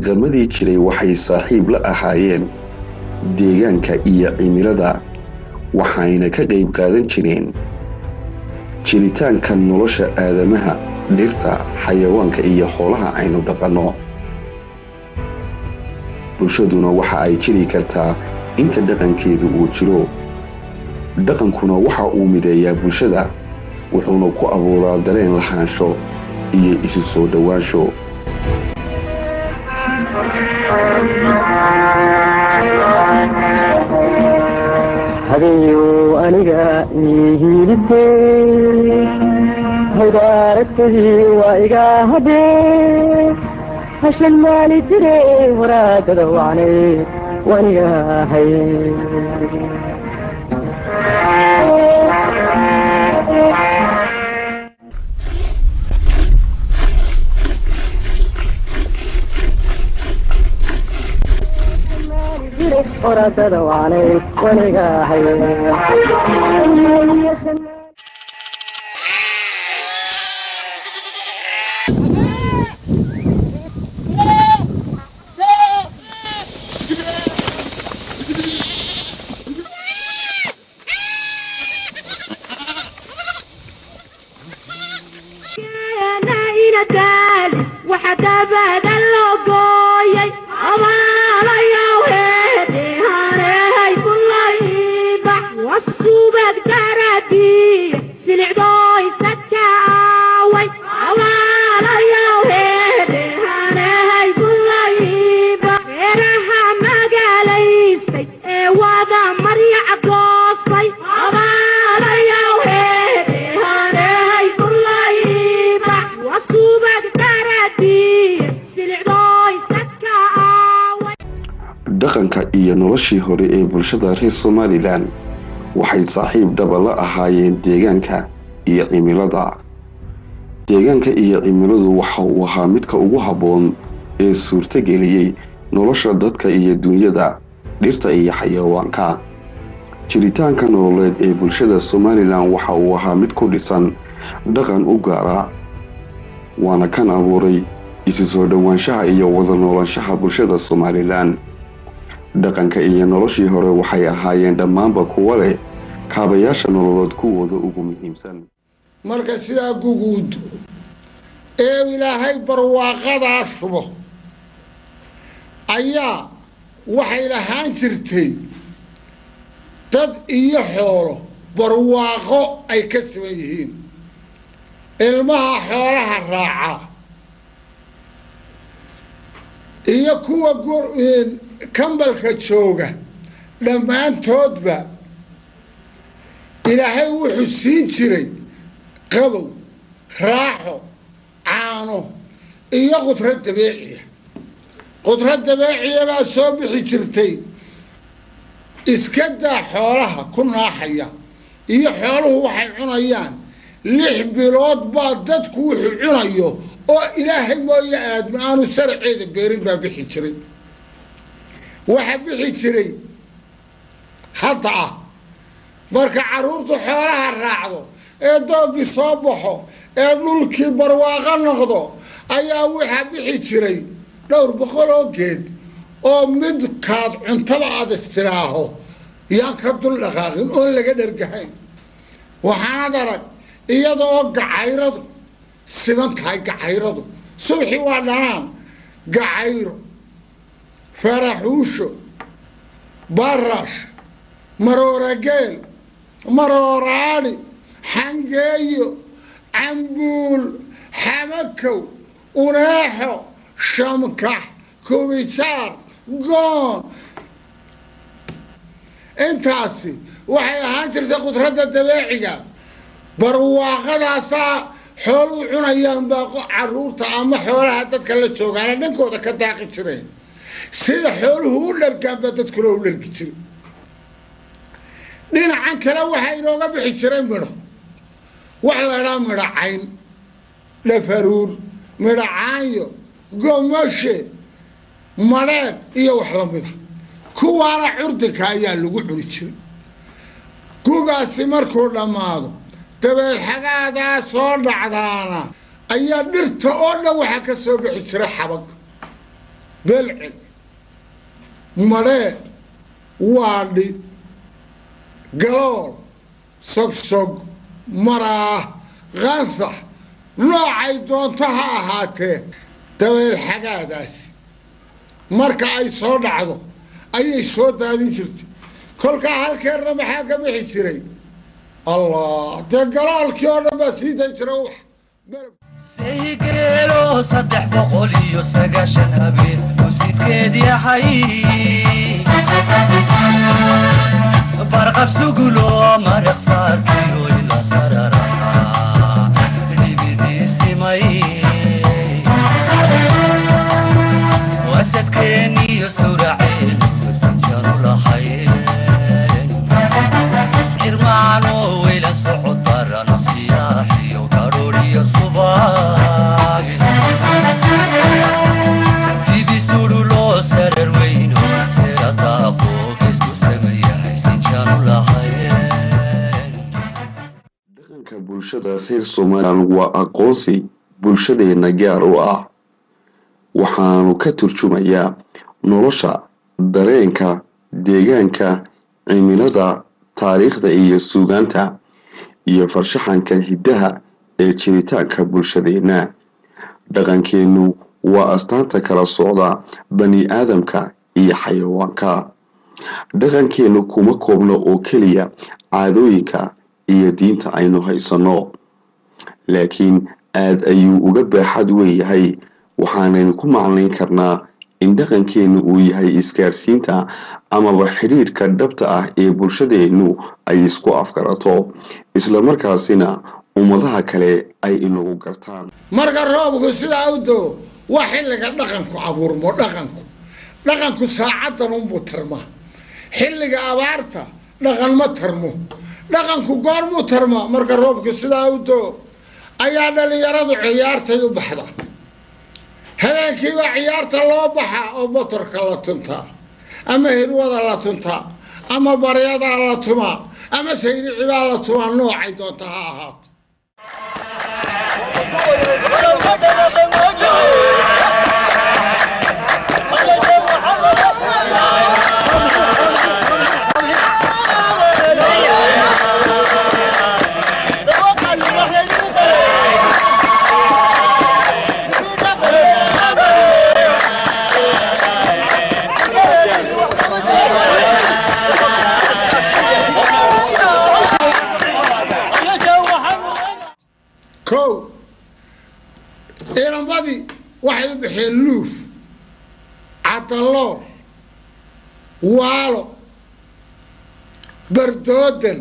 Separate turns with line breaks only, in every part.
dhaqamadii jiray waxay saaxiib la ahaayeen deegaanka iyo cimilada waxayna ka qayb qaadan jireen jiritaanka nolosha aadamaha dhirta xayawaanka iyo xoolaha aynu dhaqanno bulshaduna waxa ay jiri kartaa inta dhaqankeedu uu jiro dhaqankuna waxa uu mideeyaa bulshada wuxuuna ku abuuraa dareen lahaansho iyo isu soo dhowaansho
hadeeyo aniga iihilibtey hawdaaragtadii waa iga hadhee hashan maali jire waraadada wacnay waniga hay waraadada wacnay waniga hay
dhaqanka iyo noloshii hore ee bulshada reer somalilan waxay saaxiib dhaba la ahaayeen deegaanka iyo cimilada deegaanka iyo cimiladu waxa uu ahaa midka ugu habboon ee suurtogeliyey nolosha dadka iyo dunyada dhirta iyo xayawaanka jiritaanka nololeed ee bulshada somalilan waxa uu ahaa mid ku dhisan dhaqan u gaara waana kan abuuray isu soo dhowaanshaha iyo wada noolaanshaha bulshada somalilan dhaqanka iyo noloshii hore waxay ahaayeen dhammaanba kuwa leh kaabayaasha nololood kuwooda ugu muhiimsan
marka sidaa guguud ee ilaahay barwaaqadaa shubo ayaa waxay lahaan jirtay dad iyo xoolo barwaaqo ay ka siman yihiin ilmaha xoolaha raaca iyo kuwa kambalka jooga dhammaantoodba ilaahay wuxuu siin jiray qabow raaxo caano iyo qudrad dabeeciya qudrad dabeeciya baa soo bixi jirtay iska daa xoolaha ku naaxaya iyo xooluhu waxay cunayaan lix bilood baa dadku wuxuu cunayo oo ilaahay mooye aadma aanu saraceeda beerin baa bixi jiray waxa bixi jiray hadda ah marka carruurtu xoolaha raacdo ee doogii soo baxo ee dhulkii barwaaqo noqdo ayaa waxaa bixi jiray dhowr boqol oo geed oo midkaad cuntada aad istiraaho yaan ka dul dhaqaaqin oon laga dhergahayn waxaanad arag iyada oo gacayradu siban tahay gacayradu subxii waa dhanaan gacayro faraxuusho barash maroorageel marooraadhi xangeeyo cambuul xamakow uneexo shamkax kubisaar goon intaasi waxay ahaan jirtay qudradda dabeeciga barwaaqadaasaa xooluu cunayaan baa caruurta ama xoolaha dadka la joogaana dhankooda ka daaqi jireen sida xooluhu u dhargaan baa dadkuna u dhargi jiray dhinacan kale waxaa inooga bixi jiray midho wax la idhaa midho cayn dhafaruur midho caanyo gomashe madheedh iyo wax lamida kuwaana curdinka ayaa lagu cuni jiray gugaasi markuu dhammaado dabeelxagaadaa soo dhacdaana ayaa dhirta oo dhan waxaa ka soo bixi jiray xabag belcel madhee waadhi galool sogsog maraah qansax noocay doonto ha ahaatee dabeel xagaadaasi marka ay soo dhacdo ayay soo daadin jirtay kolkaa halkeerna maxaa ka bixi jiray allah dee galoolkii oo dhan baa sii dan jira wax
saygeelo saddex boqol iyo sagaashan habeen uu sidkeed yahay barqab sugulo maraq saarkiyo ila sararaha dhibidiisimay wasadkeeniyo sawraceen wasanjanu lahayn irmaano weyla socod barano siyaaxiyo garooriyo subaag dibisudu loo sarar weyno seradaaqo geesku sameeyahay sinjanu lahayn
dhaqanka bulshada reer somalilan waa aqoonsi bulshadeenna gaar u ah waxaanu ka turjumayaa nolosha dareenka deegaanka cimilada taariikhda iyo suugaanta iyo farshaxanka hiddaha ee jiritaanka bulshadeenna dhaqankeennu waa astaanta kala socda bani aadamka iyo xayawaanka dhaqankeennu kuma koobno oo keliya caadooyinka iyo diinta aynu haysanno laakiin aad ayuu uga baaxad weeyahay waxaanaynu ku macnayn karnaa in dhaqankeennu uu yahay isgaadhsiinta amaba xidhiidhka dhabta ah ee bulshadeennu ay isku afgarato islamarkaasina ummadaha kale ay inagu gartaan
marka roobku sidaa u doo waa xilliga dhaqanku abuurmo dhaqanku dhaqanku saacaddan unbuu tarmaa xilliga abaarta dhaqan ma tarmo dhaqanku goormuu tarmaa marka roobku sidaa u doo ayaa dhalinyaradu ciyaartay u baxda habeenkiibaa ciyaarta loo baxaa oo motorka la tuntaa ama hirwada la tuntaa ama baryadaa la tumaa ama sayricibaa la tumaa noocay doonta ha ahaato kow inamadii waxay u baxeen luuf cadalool waalo bardoodan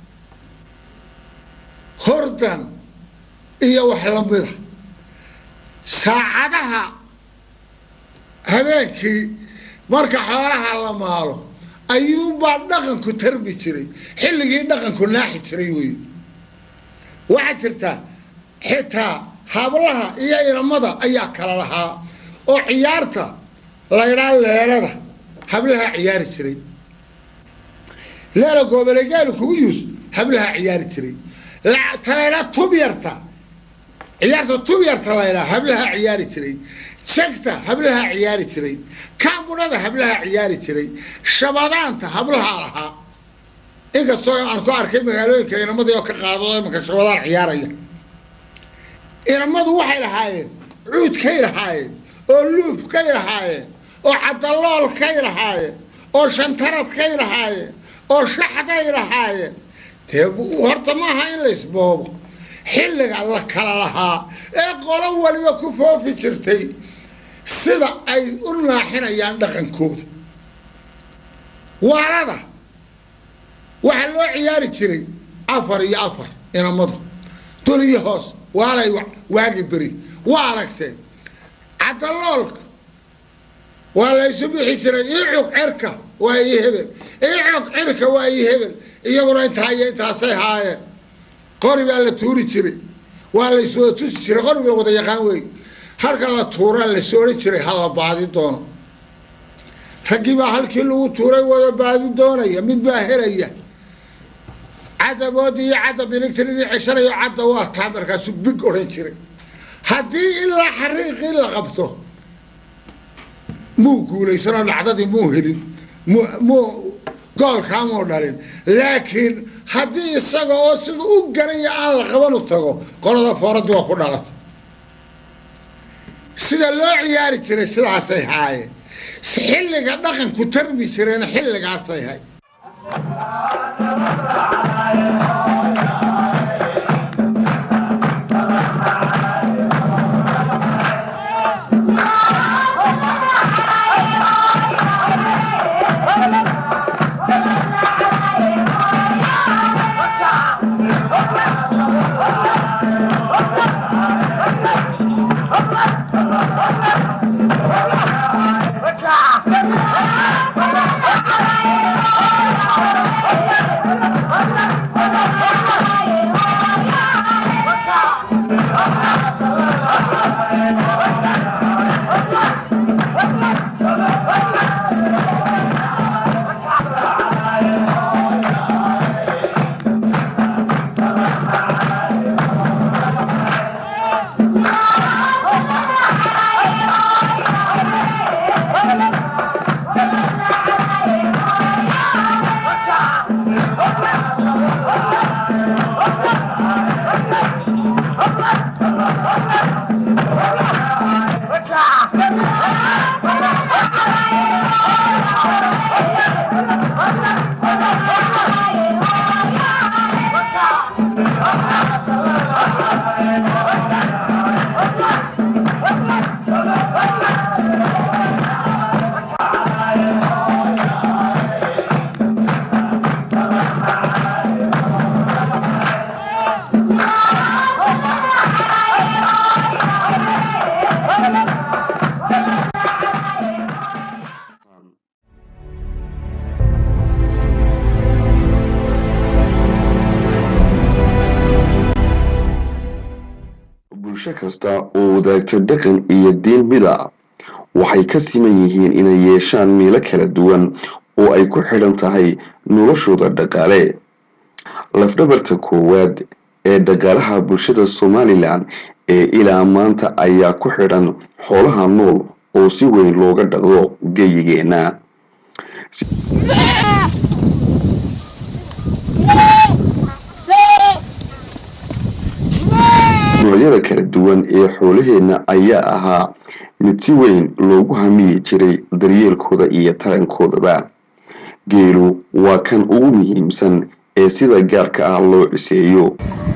hordan iyo wax lamida saacadaha habeenkii marka xoolaha la maalo ayuunbaa dhaqanku tarmi jiray xilligii dhaqanku naaxi jiray wey waxaa jirtaa xitaa hablaha iyo inamada ayaa kala lahaa oo ciyaarta laydhaa leelada hablaha ciyaari jiray leela goobolegaanu kugu yuus hablaha ciyaari jiray ta laydhaa tubyarta ciyaarta tubyarta laydhaa hablaha ciyaari jiray jegta hablaha ciyaari jiray kaamudhada hablaha ciyaari jiray shabadaanta hablaha lahaa inkastoo aan ku arkay magaalooyinka inamadii oo ka qaado imanka shabadaan ciyaaraya inamadu waxay lahaayeen cuudkay lahaayeen oo luufkay lahaayeen oo cadaloolkay lahaayeen oo shantaradkay lahaayeen oo shaxday lahaayeen dee horta maaha in la isboobo xilliga la kala lahaa ee qolo waliba ku foofi jirtay sida ay u naaxinayaan dhaqankooda waalada waxaa loo ciyaari jiray afar iyo afar inamadu dul iyo hoos waalay waagi beri waa aragteen cadaloolka waa laysu bixi jiray icog cerka waa ii hebel icog cirka waa ii hebel iyaguna intaa iyo intaasay haayeen qori baa la tuuri jiray waa layswada tusi jiray qoriga la wada yaqaan wey halka la tuuraa lasoo odhan jiray ha la baadi doono raggii baa halkii lagu tuuray wada baadi doonaya mid baa helaya cadaboodii iyo cadab inigtiridii ceshanayo cadda waa taa markaasu big odhan jiray haddii ilaa xariiqii la qabto muu guulaysanoo dhacdadii muu helin mu- muu goolkaa muu dhalin laakiin haddii isaga oo siduu u garaya aan la qaban u tago qolada fooradii waa ku dhalata sida loo ciyaari jiray sidaasay haayeen xilliga dhaqanku tarmi jireen xilligaasay hay
bulsho kasta oo wadaagta dhaqan iyo diin mida waxay ka siman yihiin inay yeeshaan meelo kala duwan oo ay ku xidhan tahay noloshooda dhaqaale lafdhabarta koowaad ee dhaqaalaha bulshada somalilan ee ilaa maanta ayaa ku xidhan xoolaha nool oo si weyn looga dhaqdo geyigeena noocyada kala duwan ee xoolaheenna ayaa ahaa mid si weyn loogu hamiyi jiray daryeelkooda iyo tarankoodaba geelu waa kan ugu muhiimsan ee sida gaarka ah loo ciseeyo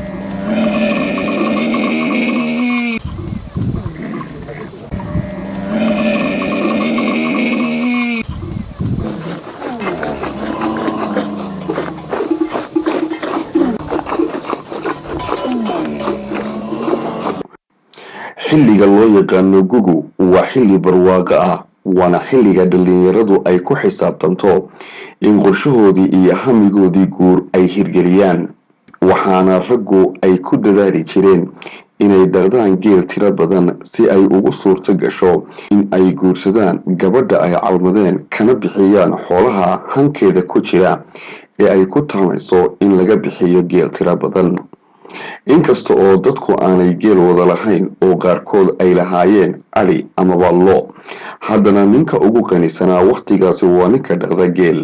xilliga loo yaqaano gugu waa xilli barwaaqo ah waana xilliga dhallinyaradu ay ku xisaabtanto in qorshahoodii iyo hamigoodii guur ay hirgeliyaan waxaana raggu ay ku dadaali jireen inay dhaqdaan geel tiro badan si ay ugu suurto gasho in ay guursadaan gabadha ay calmadeen kana bixiyaan xoolaha hankeeda ku jira ee ay ku taamayso in laga bixiyo geel tiro badan inkasta oo dadku aanay geel wada lahayn oo qaarkood ay lahaayeen adhi amaba lo haddana ninka ugu qanisanaa wakhtigaasi waa ninka dhaqda geel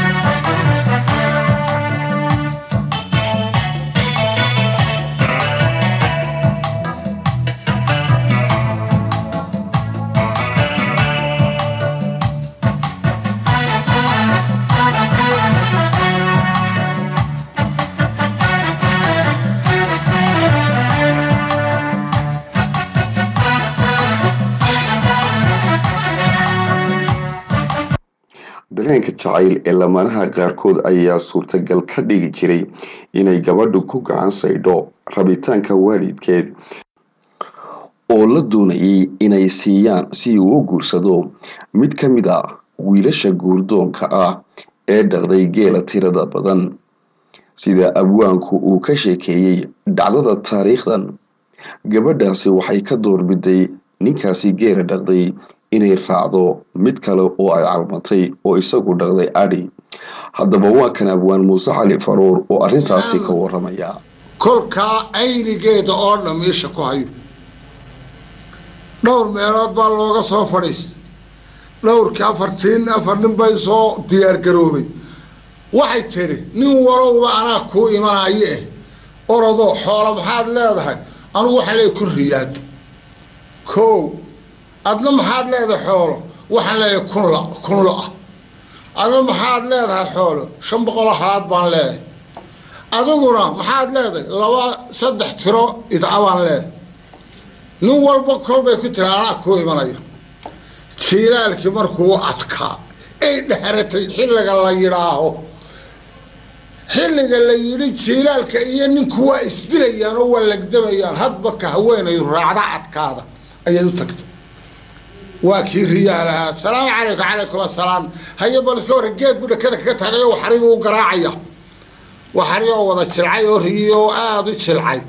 dareenka jacayl ee lamaanaha qaarkood ayaa suurtagal ka dhigi jiray inay gabadhu ku gacan saydho rabitaanka waalidkeed oo la doonayay inay siiyaan si uu u guursado mid ka mid ah wiilasha guurdoonka ah ee dhaqday geela tirada badan sida abwaanku uu ka sheekeeyey dhacdada taariikhdan gabadhaasi waxay ka doorbiday ninkaasi geela dhaqday inay raacdo mid kale oo ay calmatay oo isagu dhaqday adhi haddaba waa kan abwaan muuse cali faruur oo arrintaasi ka waramaya
kolkaa aynigeeda oo dham isha ku hayo dhowr meelood baa looga soo fadhiistay dhowrkii afartiin afar nin bay soo diyaargaroobay waxay tidhi nin walowba anaa kuu imanayo eh orodoo xoolo maxaad leedahay anugu waxaan leeyahay kun riyaad kow adna maxaad leedahay xoolo waxaan leeyahay kun la kun lo-ah adna maxaad leedahay xoolo shan boqoloo halaad baan leedahay adiguna maxaad leedahay laba saddex tiro idca baan leedahay nin walba kolbay ku tiri anaa kuu imanaya jiilaalkii markuu adkaa ay dhaharatay xilliga la yidhaaho xilliga la yidhi jiilaalka iyo ninku waa isdilayaan oo waa lagdamayaan hadba ka haweenayu raacda adkaada ayay u tagtay waa kii riyaal ahaa salaamu calaykum calaykum assalaam haye bal iska warra geed bu dhakada kaga tagay oo waxariga u garaacaya waxari oo wada jilcay oo riyi oo aada u jilcay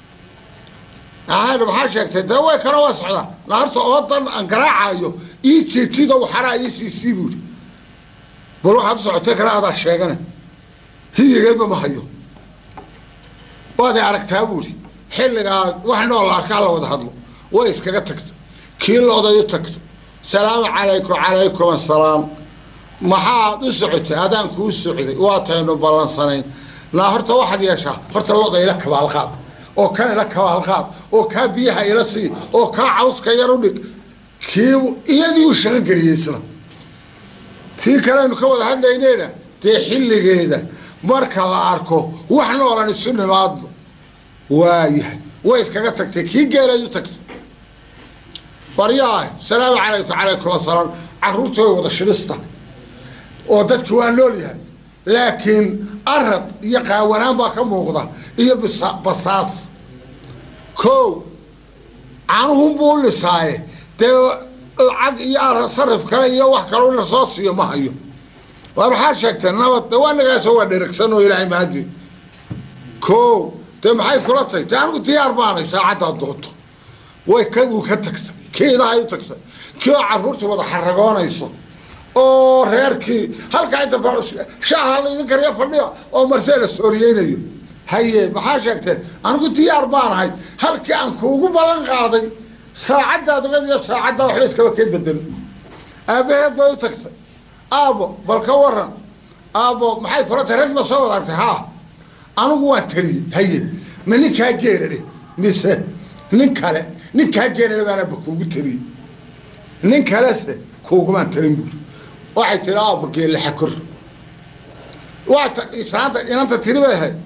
ahayna maxaa sheegtay dee way kala waa socdaa naarta oodan aan garaacayo ii jiitida waxaraa ii siisii buuri bal waxaad u socotay kale adaa sheegana hiyigeedba ma hayo waaday aragtaa buuri xilligaa wax nool arkaa la wada hadlo way iskaga tagta kii looday u tagta salaamu calaykum calaykum assalaam maxaad u socotay adaan kuu socday waa taynu ballansanayn naa horta waxaad yeeshaa horta looda ila kabaalqaad oo kan ila kabaalqaad oo kaa biyaha ila sii oo kaa cawska yar u dhig kii iyadii u shaqo geliyey isna tii kaleaynu ka wada hadlayneyna dee xilligeeda marka la arko wax noolan isu nimaadno waayahay way iskaga tagtay kii geelay u tagtay baryaah salaamu calaykum calaykum assalaam carruurta way wada shidhista oo dadki waa nool yahay laakiin arad iyo qaawanaan baa ka muuqda iyo bisa- basaas kow canuhunbuu u lisaaye dee lacag iyo arad sarif kale iyo wax kaloo in lasoo siiyo ma hayo waa maxaad sheegtee nabad de waa nagaasoo waa dheragsan oo ilaahay mahadi kow dee maxay kula tahay dee anigu diyaar baanay saacaddaad doonto way kaguu ka tagtay kiidahay u tagtay kii oo carruurtii wada xaragoonayso oo reerkii halkaa inta ba shaaha laydin kariya fadhiya oo martee la sooriyeynayo haye maxaa sheegteen anigu diyaar baanahay halkii aan kuugu ballan qaaday saacaddaad ogad iyo saacaddaa waxba iskaba keen bedelo aabbaheed bay u tagtay aabo bal ka waran aabo maxay kula tahay rag ma soo wadaagtay haa anigu waan taliyey haye ma ninkaa geelale mise nin kale ninkaa geelale baanaba kuugu taliyey nin kalese kuugumaan talin buuri waxay tihi aabo geelle xakor waa ta islaanta inanta tiri bay ahayd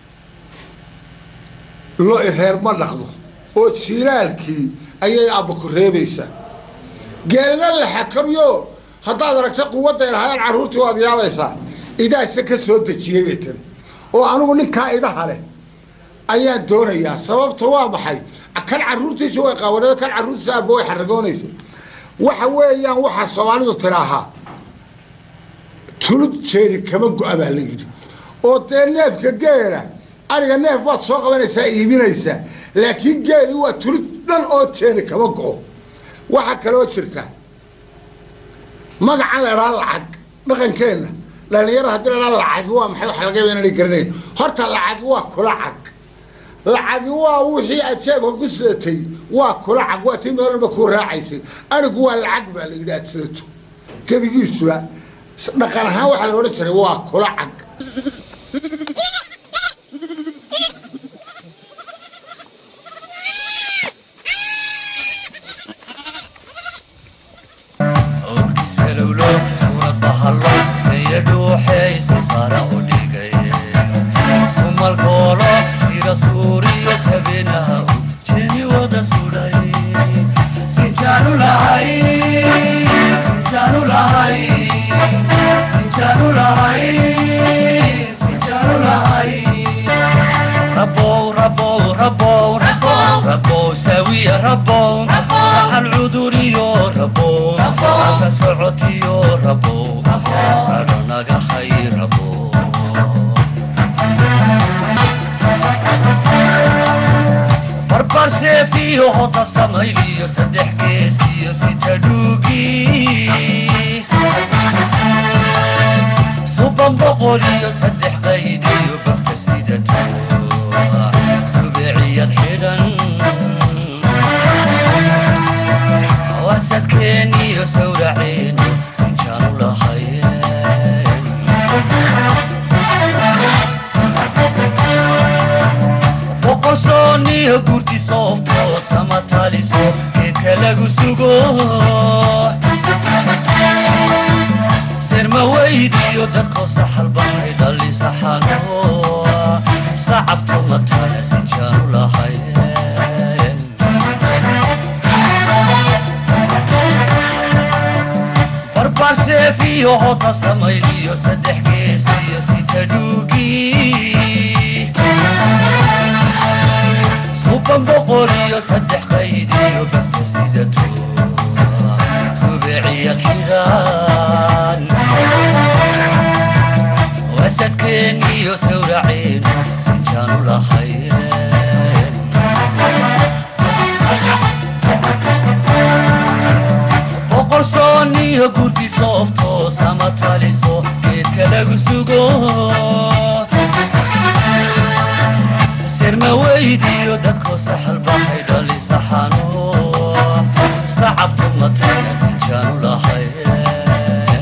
lo reer ma dhaqdo oo jiilaalkii ayay aabba ku reebaysaa geelna la xakoryo haddaad aragta quwadday lahaayeen carruurtii waad yaabaysaa idaase ka soo dejiyey bay tiri oo anigu ninkaa idaha leh ayaan doonayaa sababta waa maxay kan carruurtiisa way qaawanada kan carruurtiisa aabba way xaragoonaysa waxa weeyaan waxaa soomaalidu tiraahaa tulud jeedi kama go-a baa la yidhi oo dee neefka geela ariga neef baad soo qabanaysaa iibinaysaa laakiin geeli waa tulud dhan oo jeedi kama go-o waxaa kaloo jirta magacan la idhaa lacag dhaqankeenna dhalinyaro haddii la idhaa lacagi waa maxay waxa laga yaba inanay garanayn horta lacagi waa kula cag lacagi waa wixii aad jeebka ku sidatay waa kula cag waa tii meel walba kuu raacaysay anigu waa lacag baa la yidhi aad sidato gebigiisuba dhaqan ahaan waxaa la odhan jiray waa kula cag
awrkisalowlo suurad bahalo sayadhuuxeysa sara u dhigay sumalkoolo tira suuriyo sabeenaha u jeni wada sudhay sinjaanu lahay sinjaanu lahay sinjaanu lahay sinjaanu lahay ربو ربو ربو ربو ربو سوي ربو صح العذوري ربو عفا سعتي ربو صارنا خير ربو بربر سيفي هوتا سمايلي صدح كيسي ستدوقي صوبان بقولي صدح قيدي وبغتسيدتو سبعية حيران واسد كيني وسور عيني soobto sama taliso geedka lagu sugo sirma weydiyo dadkoo saxalbahay dhali saxano sacabto la tala sinjaanu lahayn barbaar seef iyo hota samayliyo saddex gees iyo sita dhuugi suban boqol iyo saddex qayd iyo barta sidato subeeciya xidhaan wasadkeen iyo sawraceen sinjaanu lahayn boqol soon iyo gurdi soofto sama taliso geedka lagu sugo sirma weydiyo dadkoo saxalbahay dhali saxano sacabtu matana sinjaanu lahayn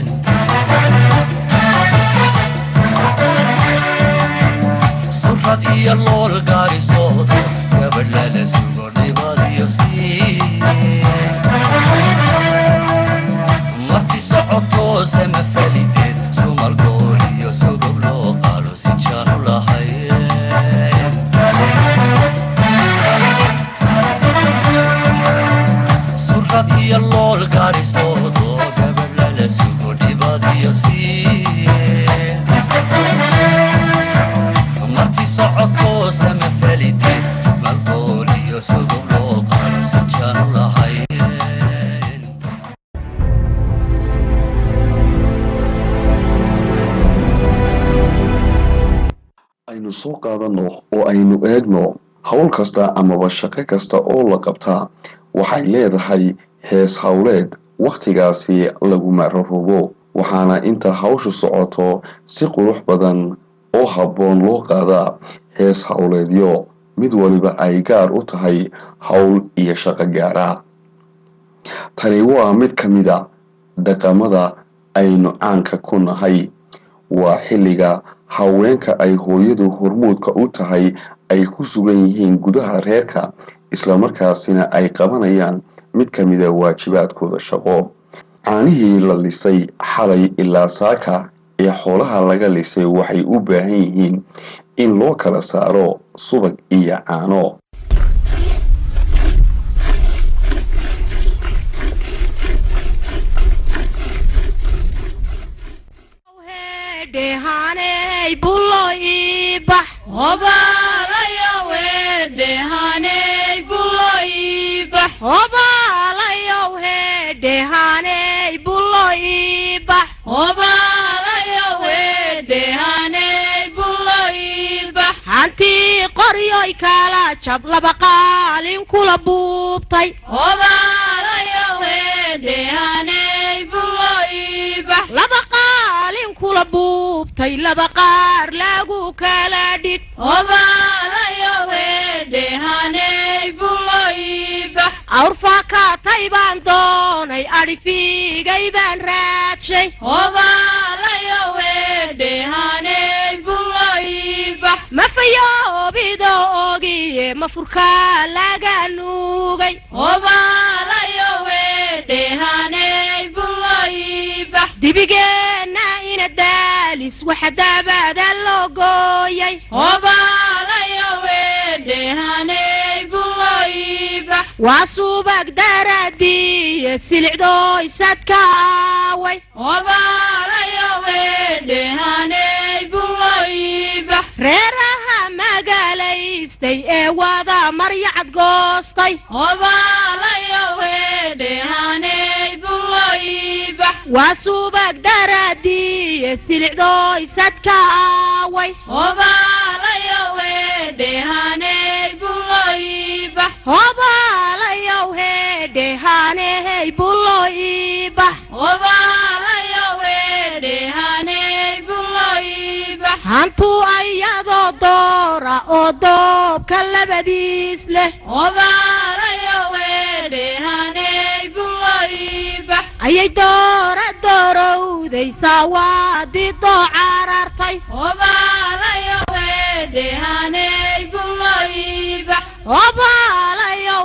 surrad iyo lool gaari soodo gabadh lala sugo dhibadiyo sii marti socoto sama falideed sumal gool iyo sogob loo qaalo sinjaanu lahayn surrad iyo lool gaari soodo gabadh lala sugo dhibadiyo sii marti socoto sama falideed sumal gool iyo sogob loo qaalo sinjaanu lahayn
aynu soo qaadanno oo aynu eegno howl kasta amaba shaqo kasta oo la qabtaa waxay leedahay hees howleed wakhtigaasi lagu mararogo waxaana inta hawshu socoto si qurux badan oo habboon loo qaadaa hees howleedyo mid waliba ay gaar u tahay howl iyo shaqo gaara tani waa mid ka mida dhaqamada aynu caanka ku nahay waa xilliga haweenka ay hooyadu hormuudka u tahay ay ku sugan yihiin gudaha reerka islamarkaasina ay qabanayaan mid ka mida waajibaadkooda shaqo caanihii la lisay xalay ilaa saaka ee xoolaha laga lisay waxay u baahan yihiin in loo kala saaro subag iyo caano
dhehaney bulo ibax hobaalayo wedhehaney bulo ibax hobaalayo hedhehaney bulo ibax hobaalayo wedhehaney bulo ibax hantii qoryoy kala jab laba qaalin kula buubtay hobaalayo wedhehaney bulo ibax laba qaalin kula buubtay laba qaar lagu kala dhig hobaalayo wedhehaney bulo ibax awrfaakaatay baan doonay adhifiigay baan raadshay hobaalayo wedhehaney bulo ibax mafayoobido ogiye mafurkaa laga nuugay hobaalayo wedhehaney bulo ibax dibigeenna ina daalis waxa daabada loo gooyay hobaalayo wedhehaney bulo ibax waa subag daradiye silicdooy sadka aaway hobaalayo wedhehaney bulo ibax reeraha magaalaystay ee wada maryacad goostay hobaalayo wedhehaney bulo ibax waa subag daradiye silicdooy sadka aaway hobaalayo wedhehaney bulo ibax hobaalayo hedhehaney bulo ibax hobaalayo wedhehaney bulo ibax hantu ayadoo doora oo doobka labadiis leh hobaalayo wedhehaney bulo ibax ayay doora doorowday saawaadii doo carartay hobaalayo wedhehaney bulo ibax hobaalayo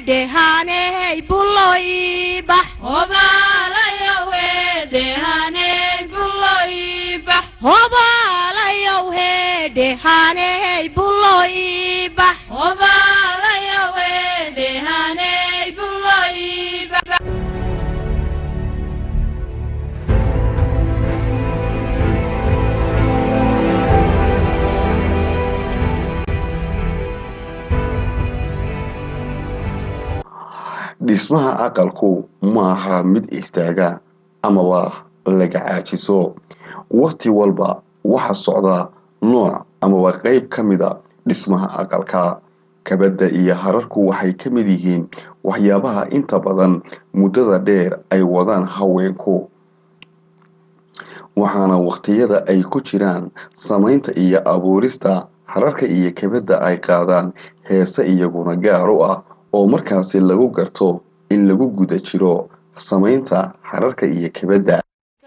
hedhehaney bulo ibax hobaalayow hedhehaney bulo ibax hobaalayow hedhehaney bulo ibax hobaalayow hedhehaney bulo ibax
dhismaha aqalku ma aha mid istaaga amaba laga caajiso waqti walba waxa socda nooc amaba qayb ka mida dhismaha aqalka kabadda iyo hararku waxay ka mid yihiin waxyaabaha inta badan muddada dheer ay wadaan haweenku waxaana waqtiyada ay ku jiraan samaynta iyo abuurista hararka iyo kabadda ay qaadaan heese iyaguna gaar u ah oo markaasi lagu garto in lagu guda jiro samaynta hararka iyo kabadda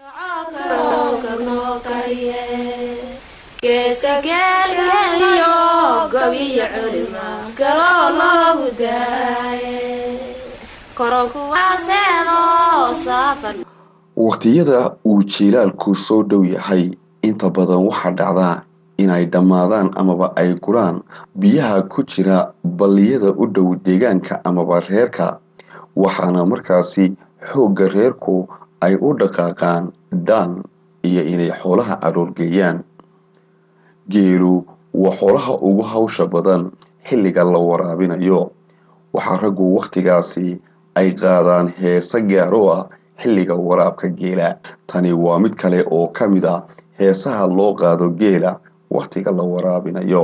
waqtiyada uu jiilaalku soo dhow yahay inta badan waxaa dhacdaa inay dhammaadaan amaba ay guraan biyaha ku jira balliyada u dhow deegaanka amaba reerka waxaana markaasi xoogga reerku ay u dhaqaaqaan dhaan iyo inay xoolaha aroorgeeyaan geelu waa xoolaha ugu hawsha badan xilliga la waraabinayo waxaa raggu wakhtigaasi ay qaadaan heese gaaro ah xilliga waraabka geela tani waa mid kale oo ka mid a heesaha loo qaado geela wakhtiga la waraabinayo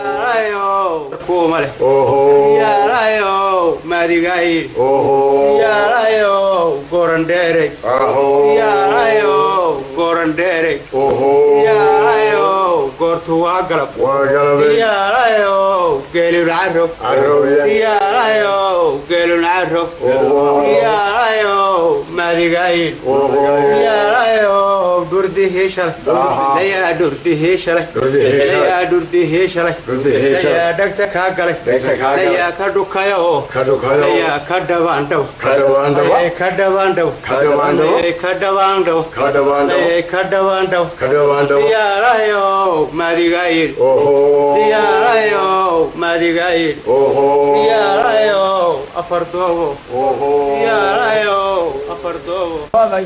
dhagta kaa galay ayaa ka dhukaya oo ayaa ka dhabaandhaw ka dhabaandhaw ka dhabaandhaw ka dhabaandhaw diyaarayo maadigayin diyaarayo maadigayin diyaarayo afar doobo diyaarayo afar doobo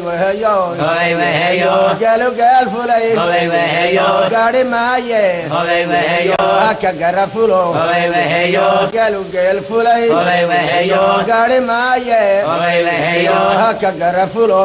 gaalogaal fulay gaadhi maaye haka garafulo gaalugeel fulay gaadhi maaye haka garafulo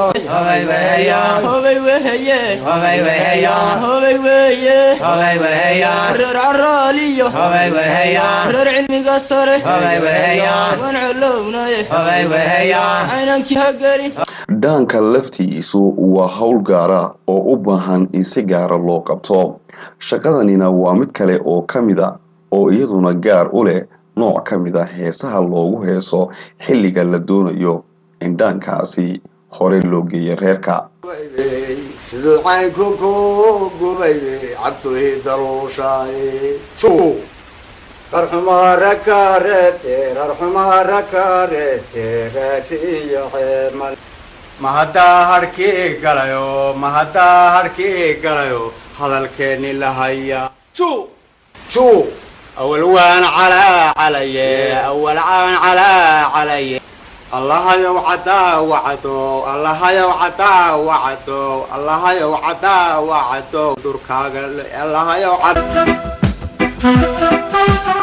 reer caraaliyo reer cilmiga sare waan colownaye caynankii hagelin
dhaanka laftiisu waa howl gaara oo u baahan in si gaara loo qabto shaqadanina waa mid kale oo ka mid a oo iyaduna gaar u leh nooc ka mid a heesaha loogu heeso xilliga la doonayo in dhaankaasi hore loo geeyo reerka
siduu caynku ku gubaybe cabduhi daluushaay tu rarxumaara ka reebte rarxumaara ka reebte raati iyo xeemal ma haddaa harkii galayo ma haddaa harkii galayo hadalkeenni la haya tu tu awal waan calaa calaye awal waan calaa calaye allahayow caddaa wacdo allahayow caddaa wacdo allahayow caddaa wacdo durkaaga allahayow cad